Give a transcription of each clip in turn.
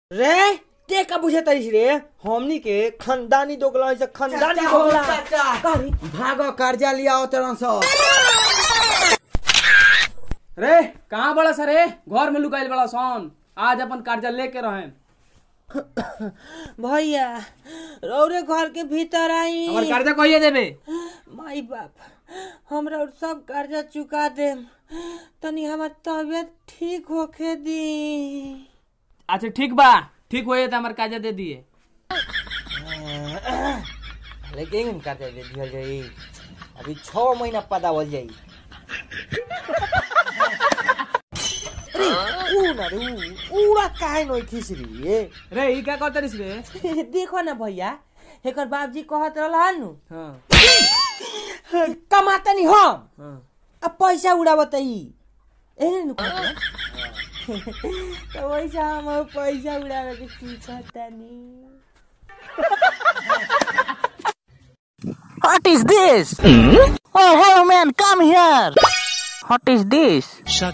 रे ते का बुझे तरीस रे हमनी के खानदानी दोगला से खानदानी दोगला करी भागो कर्जा लिया तेरह सौ रे कहाँ बड़ा सर रे घर में लुकाइल बड़ा सोन आज अपन कर्जा लेके रहे भैया रौरे घर के भीतर आई हमार कर्जा कहिए देबे माई बाप हमरा और सब कर्जा चुका दे तनी हमर तबियत ठीक होके दी अच्छा ठीक बा ठीक होए तो हमार कर्जा दे दिए लेकिन कर्जा दे दिया जाई अभी छह महीना पदावल जाई अरे ऊ ना रे ऊ उड़ा काहे नोई खिसरी ए रे ई क्या कहते रे देखो ना भैया एकर बाबजी कहत रहल नु हाँ कमाता नहीं हम हाँ अब पैसा उड़ावत ई एने नु कहत तो वैसा हम अब पैसा उड़ावे के सीखता नहीं What is this? Oh, hello, man, come here. What is this?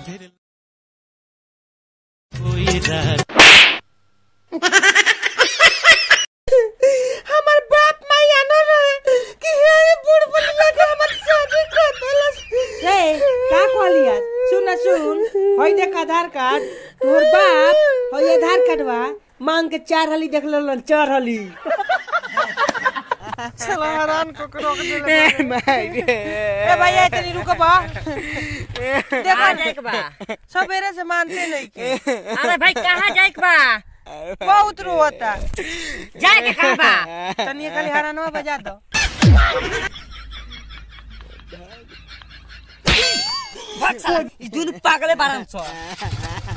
हमर बाप माया न रहे कि हे बूढ़ बुढ़िया के हमर शादी कर देलस रे का कहलिया सुन सुन होई देख आधार कार्ड तोर बाप होई आधार कार्डवा मांग के चार हली देख लेलन चार हली ए भैया इतनी रुको बा देखो जाए बा सवेरे से मानते नहीं के अरे भाई कहाँ जाए बा बहुत रोता जाए के कहाँ बा तनी खाली हरानवा बजा दो इस दुनु पागले बारन छ